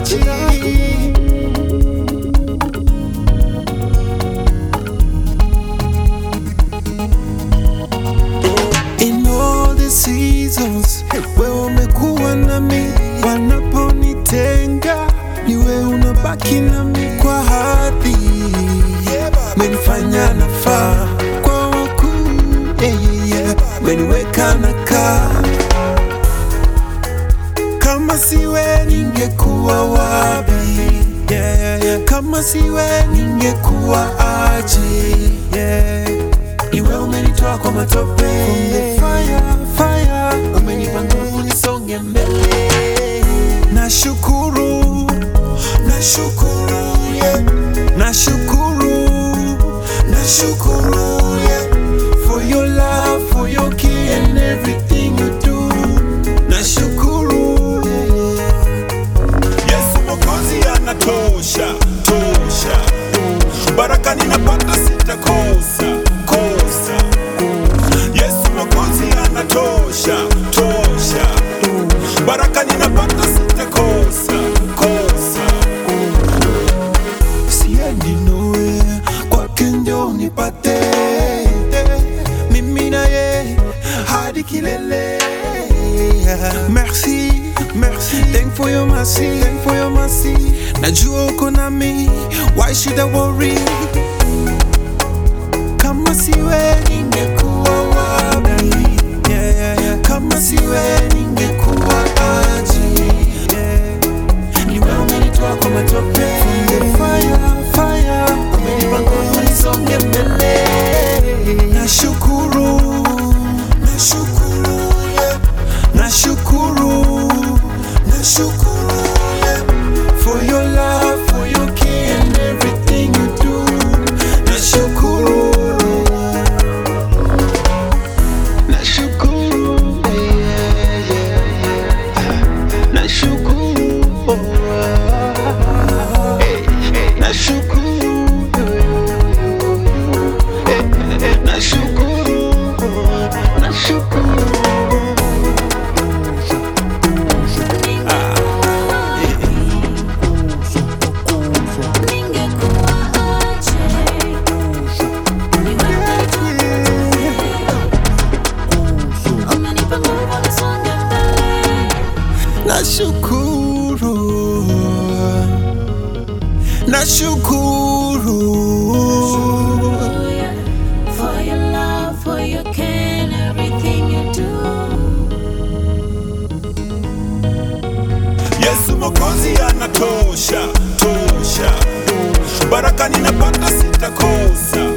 sikuachi In all the seasons, wewe umekuwa nami, wanaponitenga ni wewe unabaki nami kwa hadhi, menifanya nafaa kwa wakuu, yeah, yeah, yeah. meniweka nakaa kama siwe ningekuwa wapi? Yeah, yeah, yeah. Kama siwe ningekuwa aje? Yeah. Iwe umenitoa kwa matope From the fire, fire. Umenipa nguvu nisonge mbele. Nashukuru, nashukuru, yeah. Nashukuru, nashukuru, yeah. For your love, for your care and everything you do. Nashukuru, Yesu Mwokozi anatosha tosha, baraka ninapata sitakosa kosa. Yesu Mwokozi anatosha tosha, baraka ninapata sitakosa kosa. siendi nowhere, kwake ndio nipate mimi na ye hadi kilele. Merci, merci, thank for your mercy, thank for your mercy. Najua uko nami, why should I worry? Kama siwe ningekuwa wapi? Yeah, yeah, yeah. Kama siwe ningekuwa aje? Yeah. Ni wewe umenitoa kwa matope From the fire, fire Umenipa nguvu nisonge mbele Nashukuru, nashukuru, yeah. Nashukuru, nashukuru, yeah. For your love, for your care and everything you do Nashukuru Nashukuru, yeah, yeah, yeah. Nashukuru, oh, ah. Nashukuru, eh, eh, nashukuru, nashukuru. Nashukuru, nashukuru. For your love, for your care, and everything you do. Yesu Mwokozi anatosha tosha, baraka ninapata sitakosa